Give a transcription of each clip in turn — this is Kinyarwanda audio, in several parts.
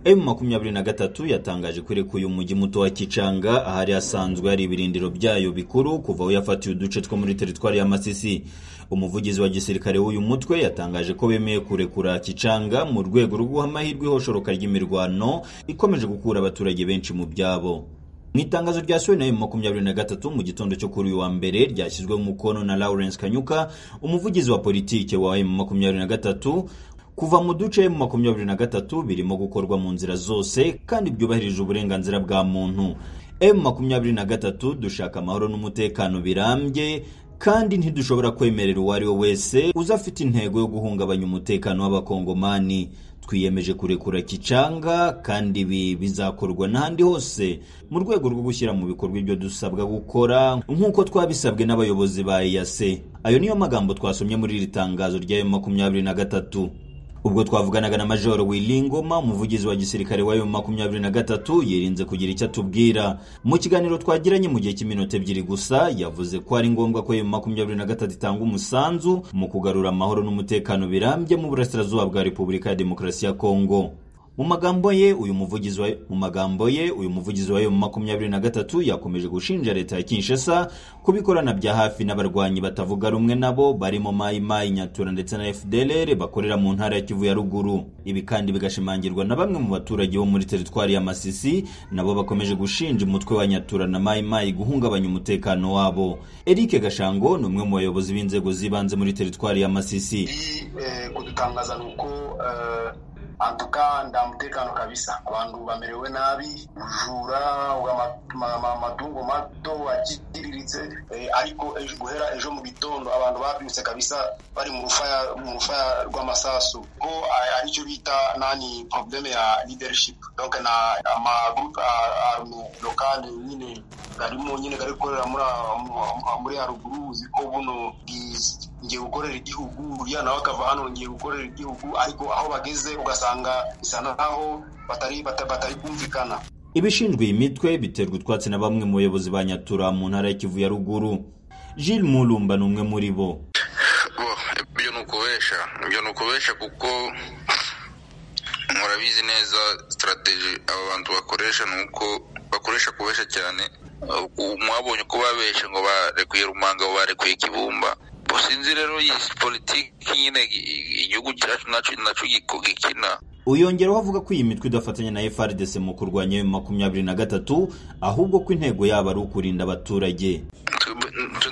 M makumyabiri na gatatu yatangaje ko irekuye umujyi muto wa Kicanga ahari hasanzwe hari ibirindiro byayo bikuru kuva aho yafatiye uduce two muri teritwari ya Masisi umuvugizi wa gisirikare w'uyu mutwe yatangaje ko bemeye kurekura Kicanga mu rwego rwo guha amahirwe ihoshoroka ry'imirwano ikomeje gukura abaturage benshi mu byabo mu itangazo ryasohowe na emu makumyabiri na gatatu mu gitondo cyo kuri uyu wa mbere ryashyizweho umukono na Lawrence Kanyuka umuvugizi wa politike wa emu makumyabiri na gatatu kuva mu duce emu makumyabiri na gatatu birimo gukorwa mu nzira zose kandi byubahirije uburenganzira bwa muntu emu makumyabiri na gatatu dushaka amahoro n'umutekano birambye kandi ntidushobora kwemerera uwo ari we wese uza afite intego yo guhungabanya umutekano w'abakongomani twiyemeje kurekura kicanga kandi ibi bizakorwa n'ahandi hose mu rwego rwo gushyira mu bikorwa ibyo dusabwa gukora nk'uko twabisabwe n'abayobozi ba eyase ayo niyo magambo twasomye muri iri tangazo rya makumyabiri na gatatu ubwo twavuganaga na majoro wilingoma umuvugizi wa gisirikare wa makumyabiri na gatatu yirinze kugira icyo atubwira mu kiganiro twagiranye mu gihe cy'iminota ebyiri gusa yavuze ko ari ngombwa ko makumyabiri na gatatu itanga umusanzu mu kugarura amahoro n'umutekano birambye mu burasirazuba bwa repubulika ya demokarasi ya kongo mu magambo ye uyu muvugizi wa mu magambo ye uyu muvugizi wa makumyabiri na gatatu yakomeje gushinja leta ya Kinshasa kubikorana bya hafi n'abarwanyi batavuga rumwe nabo barimo Mai Mai Nyatura ndetse na FDLR bakorera mu ntara ya Kivu ya ruguru ibi kandi bigashimangirwa na bamwe mu baturage bo muri teritwari ya Masisi nabo bakomeje gushinja umutwe wa Nyatura na Mai Mai guhungabanya umutekano wabo Eric Gashango ni umwe mu bayobozi b'inzego z'ibanze muri teritwari ya Masisi eh, kudutangaza nuko eh... antuka nta mutekano kabisa abantu bamerewe nabi ubujura amatungo mato aciriritse ariko guhera ejo mu gitondo abantu babyutse kabisa bari mu rufaya mu rufaya rw'amasasu ko aricyo bita nani probleme ya leadership donc na amagroupe arme local nyine garimo nyine gari gukorera muri haruguru uzi ko buno ngiye gukorera igihugu uriya nawe akava hano ngiye gukorera igihugu ariko aho bageze ugasanga bisa naho batari batari kumvikana ibishinzwe iyi mitwe biterwa utwatsi na bamwe mu bayobozi ba nyatura mu ntara y'ikivu ya ruguru Jules Mulumba ni umwe muri bo ibyo ni ukubesha ibyo ni ukubesha kuko murabizi neza sitarategi aba bantu bakoresha ni uko bakoresha kubesha cyane mwabonye ko babeshe ngo barekuye rumanga ngo barekuye ikibumba sinzi rero iyi politiki nyine igihugu cyacu nacyo gikina uyongeraho avuga ko iyi mitwe idafatanya na FRDC mu kurwanya makumyabiri na gatatu ahubwo ko intego yabo ari ukurinda abaturage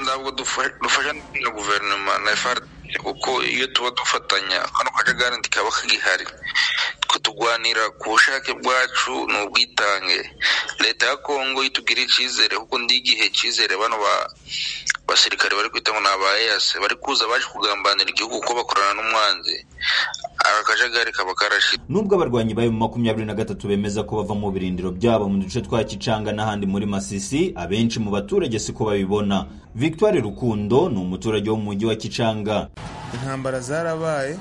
ntabwo dufasha na guverinoma na FRDC kuko iyo tuba dufatanya kano kajagari ntikaba kagihari turwanira ku bushake bwacu ni ubwitange leta ya kongo itubwira icyizere kuko ndi igihe cyizere bano ba abasirikare bari kwita ngo ni aba eyase bari kuza baje kugambanira igihugu kuko bakorana n'umwanzi akajagari kaba karashira nubwo abarwanyi bayo mu makumyabiri na gatatu bemeza ko bava mu birindiro byabo mu duce twa kicanga n'ahandi muri masisi abenshi mu baturage siko babibona victoire rukundo ni umuturage wo mu mujyi wa kicanga intambara zarabaye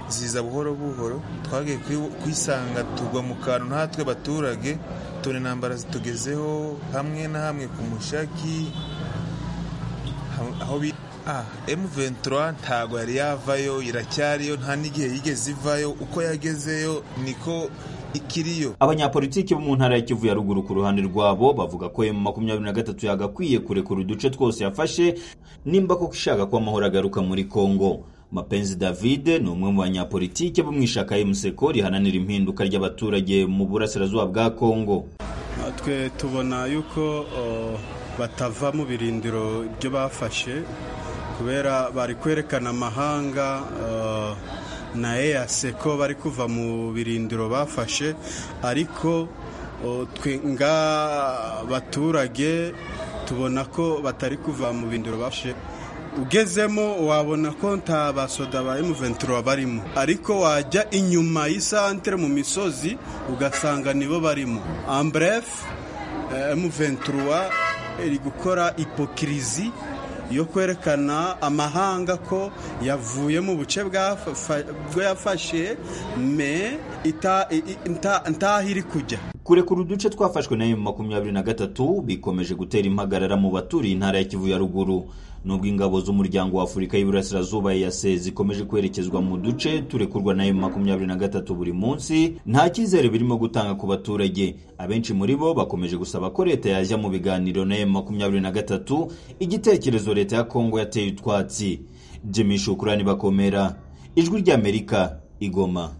ziza buhoro buhoro twagiye kwisanga tugwa mu kantu natwe baturage tubona intambara zitugezeho hamwe na hamwe ku mushaki aho M23 ntago yari yavayo iracyariyo nta n'igihe yigeze ivayo uko yagezeyo niko ikiriyo abanyapolitiki bo mu ntara ya Kivu ya ruguru ku ruhande rwabo bavuga ko M makumyabiri na gatatu yagakwiye kurekura uduce twose yafashe nimba koko ishaka ko amahoro agaruka muri Congo mapenzi david ni umwe mu banyapolitike bo mu ishaka y'umuseko rihananira impinduka ry'abaturage mu burasirazuba bwa kongo twe tubona yuko batava mu birindiro ibyo bafashe kubera bari kwerekana amahanga na eyase ko bari kuva mu birindiro bafashe ariko twe nga baturage tubona ko batari kuva mu birindiro bafashe ugezemo wabona ko nta basoda ba M23 barimo ariko wajya inyuma y'isantere mu misozi ugasanga nibo barimo ambref M23 iri gukora ipokirizi yo kwerekana amahanga ko yavuye mu buce bwo yafashe me ntaho iri kujya kurekura uduce twafashwe na makumyabiri na gatatu bikomeje gutera impagarara mu baturiye intara ya kivu ya ruguru nubwo ingabo z'umuryango wa afurika y'iburasirazuba EAC zikomeje kwerekezwa mu duce turekurwa na M23 buri munsi nta cyizere birimo gutanga ku baturage abenshi muri bo bakomeje gusaba ko leta yajya mu biganiro na M23 igitekerezo leta ya Kongo yateye utwatsi Jimmy Shukrani bakomera ijwi ry'Amerika igoma